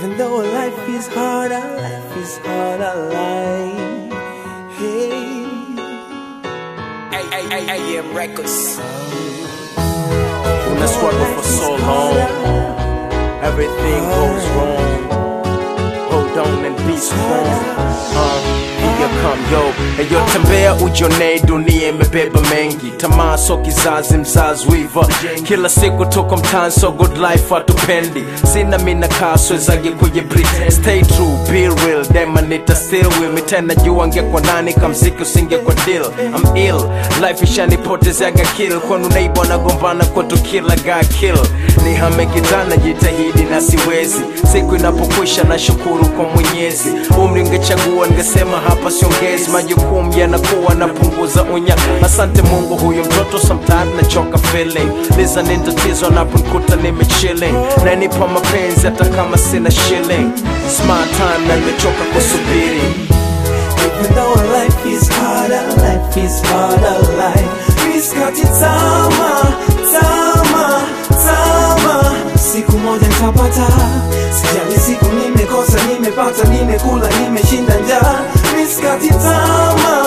Even though life is hard, our life is hard, our life. Hey. AM Records. When I struggle for so long, everything goes wrong. Hold on and be strong. Uh, here come yo Eyo tembea ujonee dunia imebeba mengi tamaa so kizazi mzazi wiva kila siku tuko mtaani so good life hatupendi sina mina kaswezagi kujibri stay true be real dema nita still with me tena jua ngekwa nani kamziki usingekwa deal I'm ill life ishanipotezeaga kill kwanu neighbor nagombana kwetu kila ga kill ni hame kitana jitahidi na siwezi siku inapokwisha na shukuru kwa mwenyezi umri ngechagua ningesema hapa siongezi majukumu yanakuwa napunguza unya asante mungu huyu mtoto sometimes nachoka feeling liza ni tatizo naponkuta nimechilling nanipa mapenzi hata kama sina shilling smart time na nimechoka kusubiri Even though life is hard, our life is hard, our life. Miskati tama, tama, tama. Siku moja nitapata, sijali siku nimekosa, nimepata, nimekula, nimeshinda njaa. Miskati tama,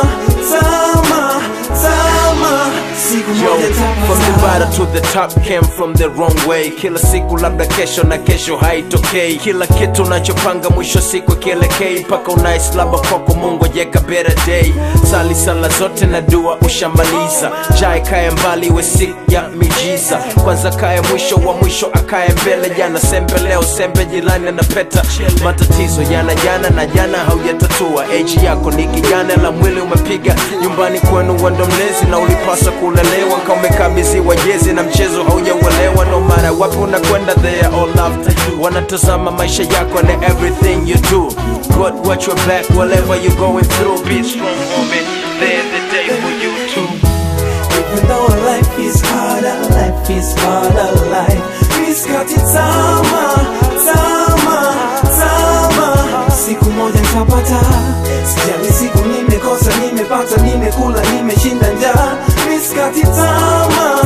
tama, tama. Siku Yo, moja from the nitapata. bottom to the top came from the wrong way kila siku labda kesho na kesho haitokei kila kitu unachopanga mwisho siku kielekei mpaka unais labda kwako mungu jeka better day sali sala zote na dua ushamaliza jai kaya mbali we siku ya mijiza kwanza kaya mwisho wa mwisho akaye mbele jana sembe leo sembe jilani anapeta matatizo yana jana na jana haujatatua eji yako ni kijana la mwili umepiga nyumbani kwenu wendo mlezi na ulipaswa kulelewa kama umekabidhiwa jezi na mchezo haujauelewa no matter wapi unakwenda they are all after you wanatazama maisha yako and everything you do God watch your back whatever you going through be strong homie there's the day for you too Even though life is hard, our life is hard, our life. Miskati tama, tama, tama. Siku moja nitapata, sijali siku nimekosa, nimepata, nimekula, nimeshinda njaa. Miskati tama,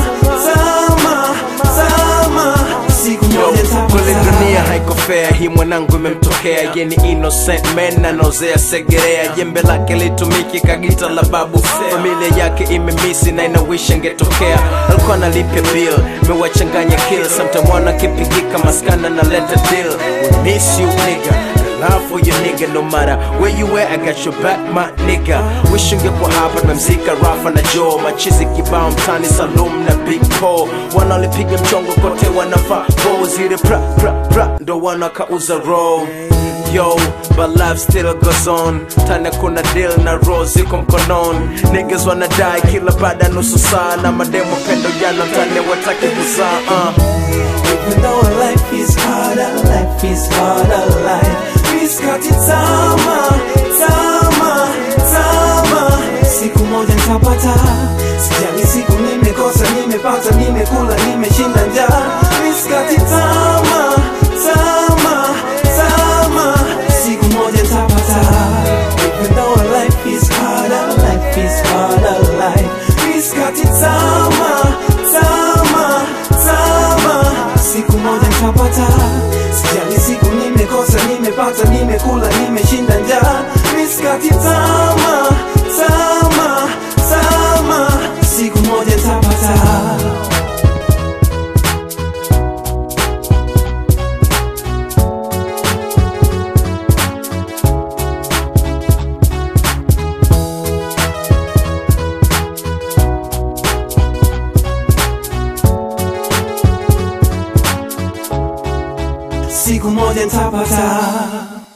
tama, tama. Siku Yo, moja kweli dunia nitapata. haiko fair hii mwanangu imemtokea ye ni innocent man anaozea segerea jembe lake litumiki kagita la babu familia yake imemisi na inawisha ngetokea alikuwa analipia bill mewachanganya kill sometime wana kipigika maskana na leta deal we miss you nigga Love for your nigga no matter where you at, I got your back my nigga Wish ungekuwa hapa tumemzika Rafa na Joe Machizi kibao mtani Salum na Big Paul Wanaolipiga mchongo kote wanafaa Bo zile pra pra pra ndo wanakauza roll Yo, but life still goes on Tana kuna deal na roll ziko mkononi Niggas wanadai kila baada ya nusu saa Na mademo pendo jana mtani wataki kuzaa uh. Even though life is hard, our life is hard, our life. Miskati tama, tama, tama. Siku moja nitapata, sijali siku nimekosa, nimepata, nimekula, nimeshinda njaa. Miskati tama, tama, tama. Siku moja nitapata. Even though life is hard, our life is hard, our life. Miskati tama, tama, tama. Siku moja nitapata, sijali siku nimekosa, nimepata, nimekula, nimeshinda njaa. Miskati tama, tama, tama. Siku moja nitapata. Siku moja nitapata.